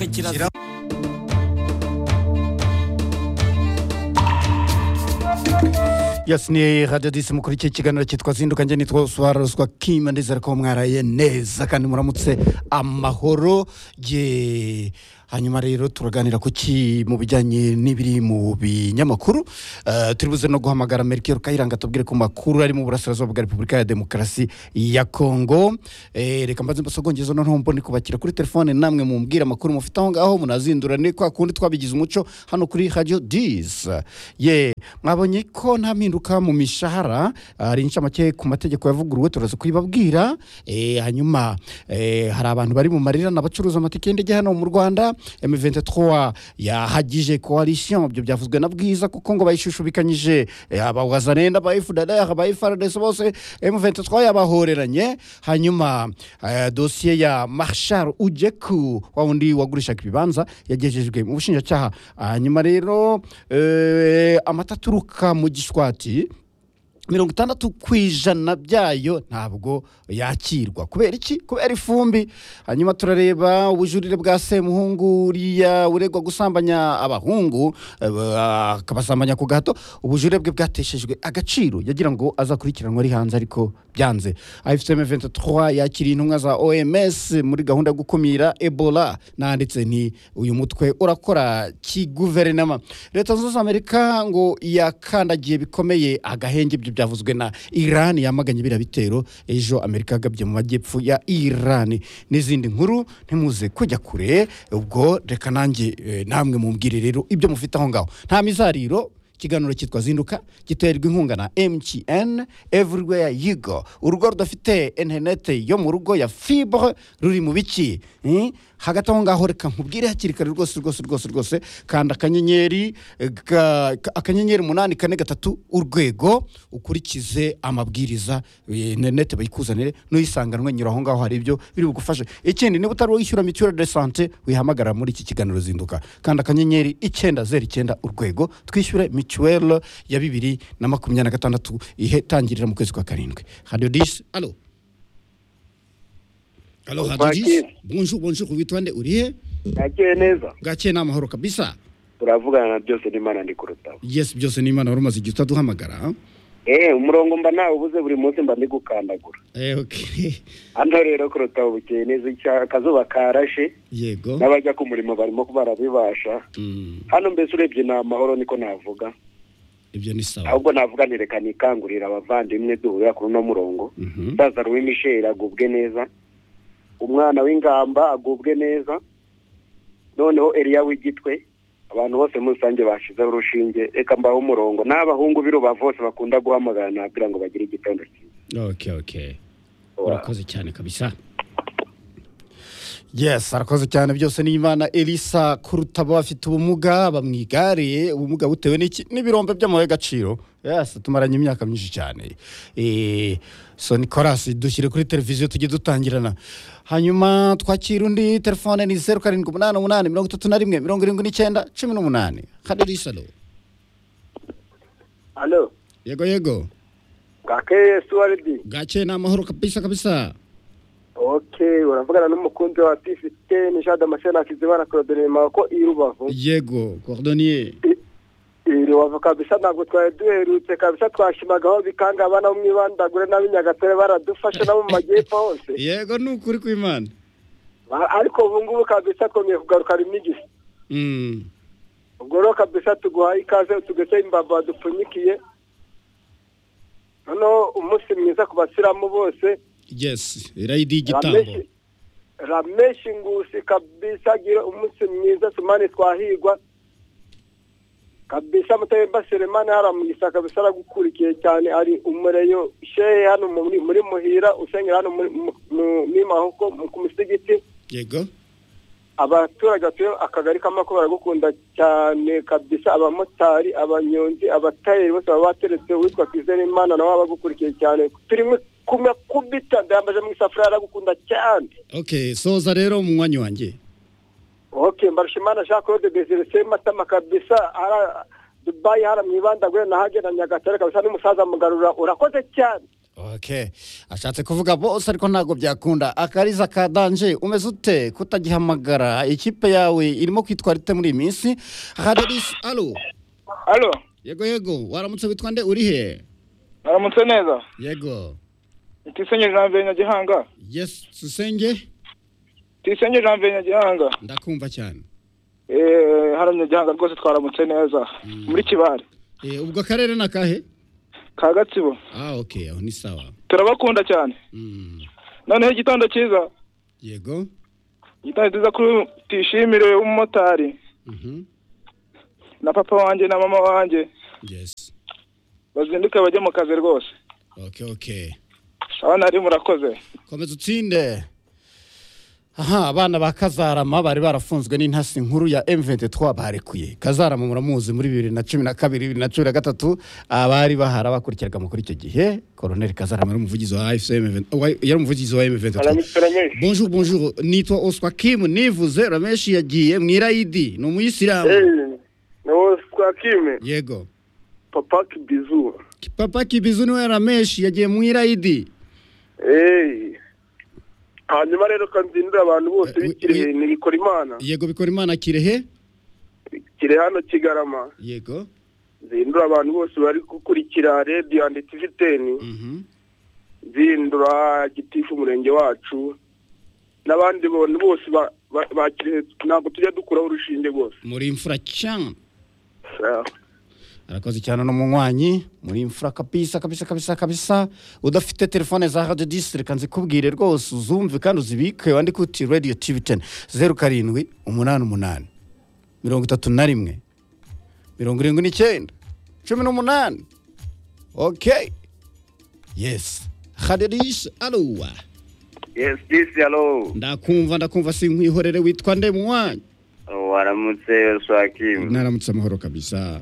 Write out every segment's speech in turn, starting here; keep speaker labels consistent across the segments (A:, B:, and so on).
A: kirazira
B: yasi ni radiyo disi mukuru iki kiganiro cyitwa zinduka njye nitwa usobanuruzwa kima ndizera ko mwaraye neza kandi muramutse amahoro ye hanyuma rero turaganira ku ki mu bijyanye n'ibiri mu binyamakuru Eh, turi buze no guhamagara merikiro kayiranga tubwire ku makuru ari mu burasirazuba bwa repubulika ya demokarasi ya kongo Eh, reka mbanze mbasogongeze noneho mbone kubakira kuri telefone namwe mumbwire amakuru mufite aho ngaho munazindurane kwa kundi twabigize umuco hano kuri radiyo disi ye mwabonye ko nta mpinduka mu mishahara hari inshamake ku mategeko yavuguruwe turaza kubibabwira Eh, hanyuma eh, hari abantu bari mu marira n'abacuruza amatike y'indege hano mu rwanda m23 yahagije coalition ibyo byavuzwe na bwiza kuko ngo bayishushubikanyije eh, abawazanenda aba fdlr aba frds bose m23 yabahoreranye hanyuma eh, dosiye ya marshal ujeku wa wundi wagurishaga ibibanza yagejejwe mu bushinjacyaha hanyuma rero eh, amata aturuka mu gishwati mirongo itandatu ku ijana byayo ntabwo yakirwa kubera iki kubera ifumbi hanyuma turareba ubujurire bwa semuhungu uriya uregwa gusambanya abahungu eh, akabasambanya ku gahato ubujurire bwe bwateshejwe agaciro yagira ngo azakurikiranwe ari hanze ariko byanze ifcm 23 yakiriye intumwa za oms muri gahunda yo gukumira ebola nanditse nti uyu mutwe urakora kiguverinoma leta zunze ubumwe za amerika ngo yakandagiye bikomeye agahenge ibyo byavuzwe na iran yamaganye biriya bitero ejo amerika yagabye mu majyepfo ya iran n'izindi nkuru ntimuze kujya kure ubwo reka nanjye eh, namwe mumbwire rero ibyo mufite aho ngaho nta mizariro ikiganiro cyitwa zinduka giterwa inkunga na mtn everywhere you go urugo rudafite interineti yo mu rugo ya fibre ruri mu biki Hmm? hagati aho ngaho reka nkubwire hakiri kare rwose rwose rwose rwose kanda akanyenyeri eh, ga- ka- akanyenyeri umunani kane gatatu urwego ukurikize amabwiriza eh, interineti bayikuzanire n'uyisanganwe nyura aho ngaho hari ibyo biri bugufashe ikindi niba utari wishyura mituweli de sante wihamagara muri iki kiganiro zinduka kanda akanyenyeri icyenda zeru icyenda urwego twishyure mituweli ya bibiri na makumyabiri na gatandatu itangirira mu kwezi kwa karindwi radiyo disi alo alo radiyo disi
C: Kwakira.
B: bonjour bonjour witwande uri he
C: nakeye neza
B: bwakeye ni amahoro kabisa
C: turavugana na byose n'imana ndi kurutaho
B: yes byose ni imana wari umaze igihe utaduhamagara
C: eee umurongo mba nawe ubuze buri munsi mba ndi gukandagura
B: Eh, okay.
C: hano rero kurutaho bukeye neza icya- akazuba karashe
B: yego
C: n'abajya ku murimo barimo barabibasha
B: Mm,
C: hano mbese urebye ni amahoro niko navuga
B: ibyo ni sawa
C: ahubwo navuga ni reka nikangurira abavandimwe duhurira kuri uno murongo
B: Mhm.
C: umusaza w'imisheri agubwe neza umwana w'ingamba agubwe neza noneho eriya w'igitwe abantu bose muri rusange bashizeho urushinge reka mbaho umurongo n'abahungu b'i rubavu bose bakunda guhamagara nabwira ngo bagire igitondo cyiza
B: okay okay urakoze cyane kabisa yes arakoze cyane byose n'imana elisa kuruta abo bafite ubumuga bamwigariye ubumuga butewe n'iki n'ibirombe by'amabuye y'agaciro yes tumaranye imyaka myinshi cyane Eh, so nicolas dushyire kuri televiziyo tujye dutangirana hanyuma twakira undi telefone ni zeru karindwi umunani umunani mirongo itatu na rimwe mirongo irindwi n'icyenda cumi n'umunani hano elisa lo
C: hano
B: yego yego
C: bwakeye suwaridi
B: bwakeye ni amahoro kabisa kabisa
C: oke uravugana n'umukunzi wa tifite nishada amashanyarazi akizibana kuroderema ko i rubavu
B: yego cordonier
C: i rubavu kabisa ntabwo twari duherutse kabisa twashimagaho bikanga abana bo mu ibandagure n'ab'inyagatare baradufashe nabo mu majyepfo hose
B: yego ni ukuri kw'imana
C: Ba- ariko ubu ngubu kabisa twongeye kugaruka rimigisi
B: Mm.
C: ubwo rero kabisa tuguhaye ikaze tugese imbavu badupfunyikiye noneho umunsi mwiza ku basiramu bose
B: yes irayidi y'igitambo
C: rameshi rameshi ngusi kabisa gira umunsi mwiza sumani twahigwa kabisa mutayemba selemani haramugisa kabisa aragukurikiye cyane ari umureyo shehe hano muri muri muhira usengera hano muri mu- mu- muri mahuko mu- ku musigiti
B: yego
C: abaturage batuye akagari k'amako baragukunda cyane kabisa abamotari abanyonzi abatayeri bose baba bateretse uwitwa twizerimana nawe aba agukurikiye cyane turimo kumwe kubita ndayambaje mu isafuriya aragukunda cyane
B: okay soza rero umunywanyi wanjye
C: ok mbarushimana jean claude desire sematama kabisa ara dubayi hara mu ibandagure nahageranya gatare kabisa n'umusaza mugarura urakoze cyane
B: ok ashatse kuvuga bose ariko ntabwo byakunda akariza ka danje umeze ute kutagihamagara ikipe yawe irimo kwitwara ite muri iyi minsi hadarisi alo
A: alo
B: yego yego waramutse witwa nde uri he
A: aramutse neza
B: yego
A: tisenge janvier nyagihanga
B: yesi susenge
A: tisenge janvier nyagihanga
B: ndakumva cyane
A: eee hano nyagihanga rwose twaramutse neza muri kibare
B: Eh, ubwo akarere ni akahe
A: ka gatsibo
B: ah ok aho ni sawa
A: turabakunda cyane
B: Mm,
A: noneho igitondo cyiza
B: yego
A: igitondo cyiza kuri tishimire w'umumotari
B: mhm
A: na papa wanjye na mama wanjye
B: yesi
A: bazinduke bajye mu kazi rwose
B: ok ok
A: abana ari murakoze
B: komeza utsinde aha abana ba kazarama bari barafunzwe n'intasi nkuru ya M23 barekuye kazarama muramuzi muri bibiri na cumi na kabiri bibiri na cumi na gatatu abari bahara bakurikiraga muri icyo gihe koroneli kazarama yari umuvugizi wa AFC wa- yari umuvugizi wa M23
C: rameshi
B: bonjour bonjour nitwa Oswa Kim nivuze Rameshi yagiye mu irayidi ni umuyisilamu
C: eee nawe twakime
B: yego
C: papa kibizu
B: papa kibizu niwe Rameshi yagiye mu irayidi
C: eee hanyuma rero kanzindira abantu bose
B: Eh, we-
C: bikiri
B: we-
C: ntibikora imana
B: yego bikora imana kirehe
C: kiri hano kigarama
B: yego
C: zindura abantu bose bari gukurikira radiyo andi tivi teni
B: mhm
C: zindura gitifu umurenge wacu n'abandi bantu bose ba- ba- bakire ntabwo tujya dukuraho urushinge rwose
B: muri imfura cyane
C: Ah,
B: arakoze cyane n'umunywanyi muri imfura kabisa kabisa kabisa kabisa udafite telefone za radio disi reka nzikubwire rwose uzumve kandi uzibike wandike uti radio tv teni zeru karindwi umunani umunani mirongo itatu na rimwe mirongo irindwi n'icyenda cumi n'umunani okeyi yesi haderisha aruwa
D: Yes, this hello.
B: ndakumva ndakumva sinkwihorere witwa nde munywanyi
D: Waramutse Swakim.
B: naramutse amahoro kabisa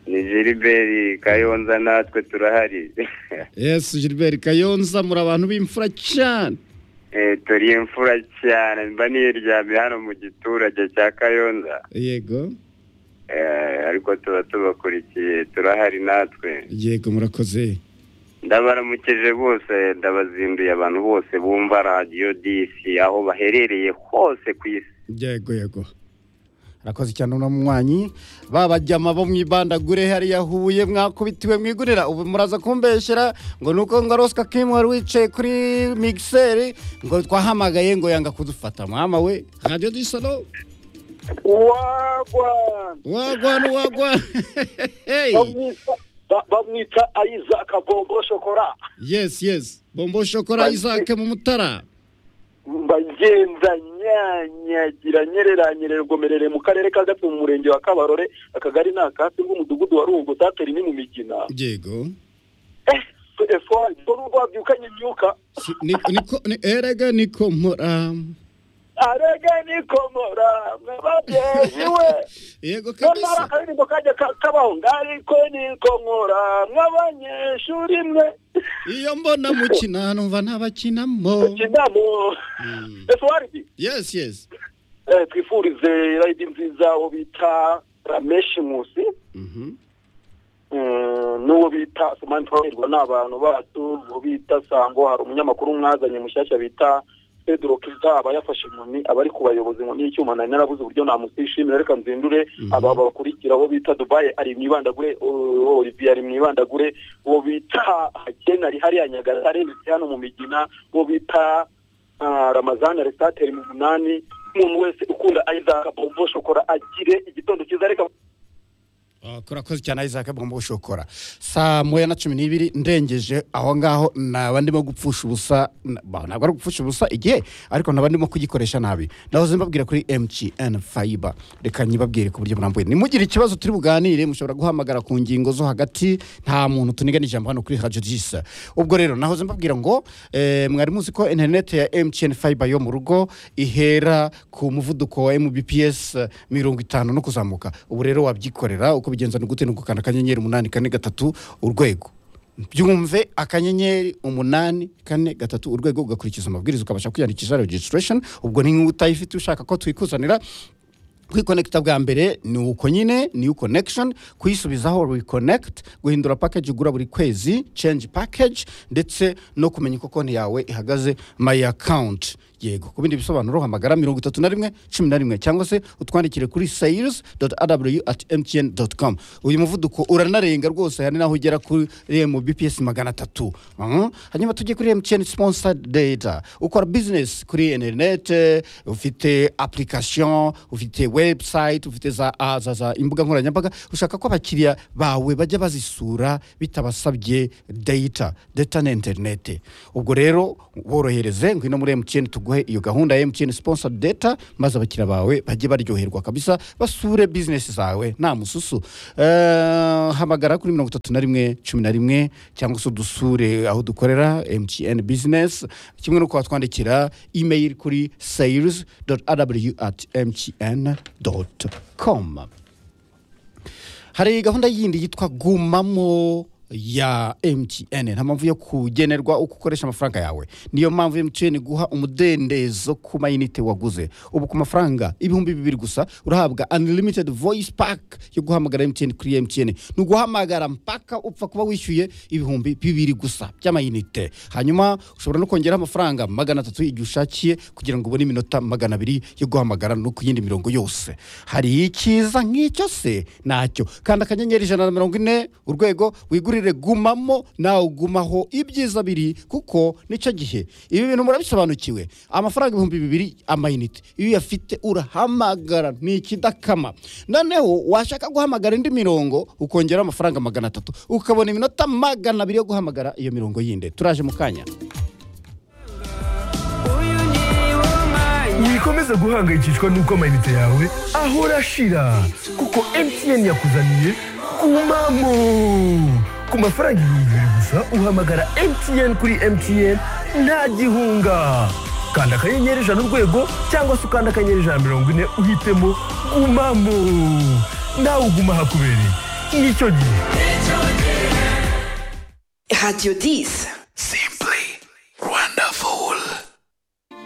D: Ni Gilbert Kayonza natwe turahari.
B: yesi gilbert kayonza muri abantu b'imfura cyane
D: eh turi imfura cyane mba niryamye hano mu giturage cya Kayonza.
B: yego
D: Eh ariko tuba tubakurikiye turahari natwe.
B: yego murakoze
D: Ndabaramukije bose ndabazinduye abantu bose bumva radio DC aho baherereye hose ku isi.
B: yego yego arakoze cyane uno munywanyi babajyama bo mwibandagure hariya huye mwakubitiwe mwigurira ubu muraza kumbeshyera ngo nuko ngo aroswa kimu wari wicaye kuri migiseri ngo twahamagaye ngo yanga kudufata mama we radiyo disano
A: wagwa
B: wagwana wagwana hey.
A: bamwita ayiza akagombo shokora
B: yes yes bombo shokora isake mu mutara
A: mbagenza nyanyagira nyereranyerera rugomerere mu karere ka gatsibo mu murenge wa kabarore akagari ni akasi bw'umudugudu wa rungu tateri ni mu migina
B: yego
A: eh telefone dore urwo wabyukanye imyuka
B: Si- ni- niko ni- erega niko mpora
A: arega nikomora mwababyeyi we
B: yego
A: nyamara
B: kabisa
A: akaririmbo kajya ka- kabaho ngariko nikomora mw'abanyeshuri mwe
B: iyo mbona mukina numva ntabakinamo
A: kinamo
B: Mm.
A: efuwaridi
B: yes yes
A: twifurize rayidi nziza uwo bita rameshi musi
B: Mhm.
A: Mm, n'uwo bita Sumani Twahirwa ni abantu bacu uwo bita Sango hari umunyamakuru mwazanye mushyashya bita Pedro Kiza aba yafashe inkoni aba ari ku bayobozi ngo n'icyuma nari narabuze uburyo namusishimira reka nzindure
B: Mhm.
A: aba bakurikira uwo bita Dubai ari mu ibandagure uwo Olivier ari mu ibandagure uwo bita Hakena ari hariya Nyagatare ndetse hano mu Migina uwo bita ah, Ramazani Aristateri mu munani umuntu wese ukunda Isaac Bombo Shokora agire igitondo cyiza reka
B: Ah, kurakoze cyane isaac bwomba gushokora saa moya na cumi n'ibiri ndengeje aho ngaho naba ndimo gupfusha ubusa na- ba- ntabwo ari gupfusha ubusa igihe ariko naba ndimo kugikoresha nabi nahoze mbabwira kuri mgn fiber reka nyibabwire ku buryo burambuye nimugire ikibazo turi buganire mushobora guhamagara ku ngingo zo hagati nta muntu tunigana ijambo hano kuri radio jisa ubwo rero nahoze mbabwira ngo eh, mwari muzi ko interineti ya mgn fiber yo mu rugo ihera ku muvuduko wa mbps eh, mirongo itanu no kuzamuka ubu rero wabyikorera uko bigenza ni gute ni ugukanda akanyenyeri umunani kane gatatu urwego byumve akanyenyeri umunani kane gatatu urwego ugakurikiza amabwiriza ukabasha kwiyandikisha registration ubwo ni nk'utayifite ushaka ko twikuzanira kwikonekita bwa mbere ni uko nyine niyo connection kuyisubizaho reconnect guhindura package ugura buri kwezi change package ndetse no kumenya uko konti yawe ihagaze my account yego ku bindi bisobanuro hamagara mirongo itatu na rimwe cumi na rimwe cyangwa se utwandikire kuri sales aw at mtn com uyu muvuduko uranarenga rwose hari n'aho ugera kuri remu bps magana atatu Mhm. hanyuma tujye kuri mtn sponsored data ukora business kuri interinete ufite application ufite website ufite za, a- za, za imbuga nkoranyambaga ushaka ko abakiriya bawe bajya bazisura bitabasabye data data na interinete ubwo rero borohereze ngwino muri mtn tuguhe iyo gahunda ya mtn sponsor data maze abakiriya bawe bajye baryoherwa kabisa basure bizinesi zawe nta mususu Eh, hamagara kuri mirongo itatu na rimwe cumi na rimwe cyangwa se udusure aho dukorera mtn business kimwe no twandikira email kuri sales aw at mtn com hari gahunda yindi yitwa gumamo ya mtn nta mpamvu yo kugenerwa uko ukoresha amafaranga yawe niyo mpamvu mtn iguha umudendezo ku mayinite waguze ubu ku mafaranga ibihumbi bibiri gusa urahabwa unlimited voice pack yo guhamagara mtn kuri mtn ni uguhamagara mpaka upfa kuba wishyuye ibihumbi bibiri gusa by'amayinite hanyuma ushobora no kongeraho amafaranga magana atatu igihe ushakiye kugira ngo ubone iminota magana abiri yo guhamagara no ku yindi mirongo yose hari icyiza nk'icyo se nacyo kandi akanyenyeri ijana na mirongo ine urwego wigurire gumamo nawe ugumaho ibyiza biri kuko nicyo gihe ibi bintu murabisobanukiwe amafaranga ibihumbi bibiri amayinite iyo uyafite urahamagara ni ikidakama noneho washaka guhamagara indi mirongo ukongeraho amafaranga magana atatu ukabona iminota magana abiri yo guhamagara iyo mirongo yindi turaje mu kanya
E: wikomeze guhangayikishwa n'uko amayinite yawe ahora ashira kuko mtn yakuzaniye kumamo ku mafaranga ibihumbi bibiri gusa uhamagara mtn kuri mtn nta gihunga kanda akanyenyeri ijana urwego cyangwa se ukanda akanyenyeri ijana mirongo ine uhitemo gumamo nawe uguma ahakubereye nicyo gihe
F: Radio 10.